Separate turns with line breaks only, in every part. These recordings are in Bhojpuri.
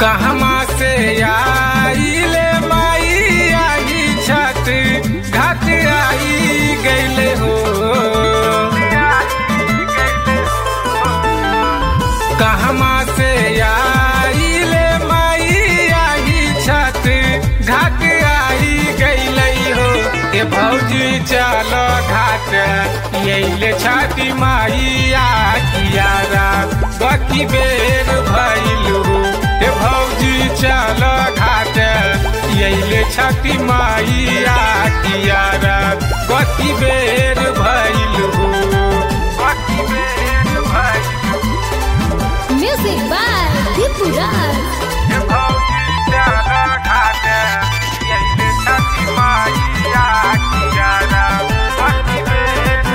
कहमा से आइले माई आई छठ घाट आई गईले हो कहमा से आइले माई आई छठ घाट आई गईले हो ए भौजी चलो घाट यैले छठी माई आकियारा बकी बेर भइलू हे भौजी चल घाट यैले छठी माई आकियारा बकी बेर भइलू बकी बेर भइलू
Music by Deepu Raj.
हे भौजी चल घाट यैले छठी माई आकियारा बकी बेर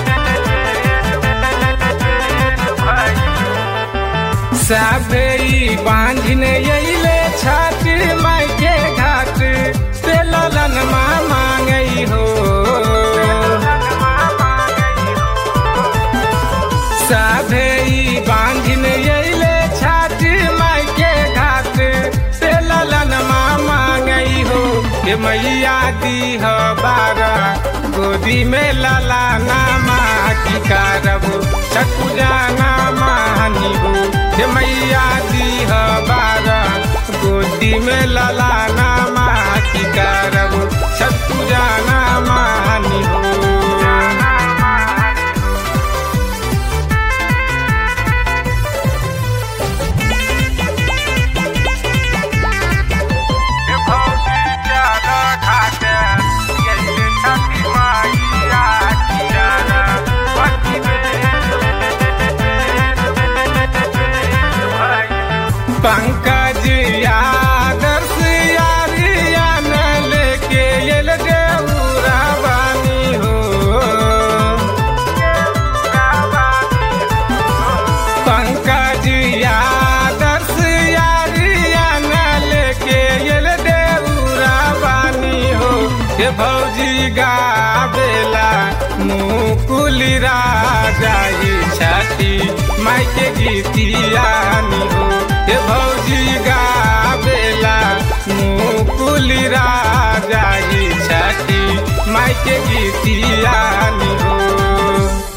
भइलू साबे बांझन अइले छठ माई के घाट से ललन माँ मांगई हो साबे बांझन अइले छठ माई के घाट से ललन माँ मांगई हो के मैया दी हो बारा गोदी में लला नामा की कारब छकुजाना मानी हो हे मैया दी हो बारा गोदी में लला नामा की कारब छकुजाना मानी हो पंकज आदर्श यारियान लेके एल देउरा बानी हो पंकज आदर्श यारियान लेके एल देउरा बानी हो हे भौजी गावेला मुकुल राजाई छठी माई के गीतियानी हो हे भौजी गावेला मुकुल राजाई छठी माई के गीतियानी हो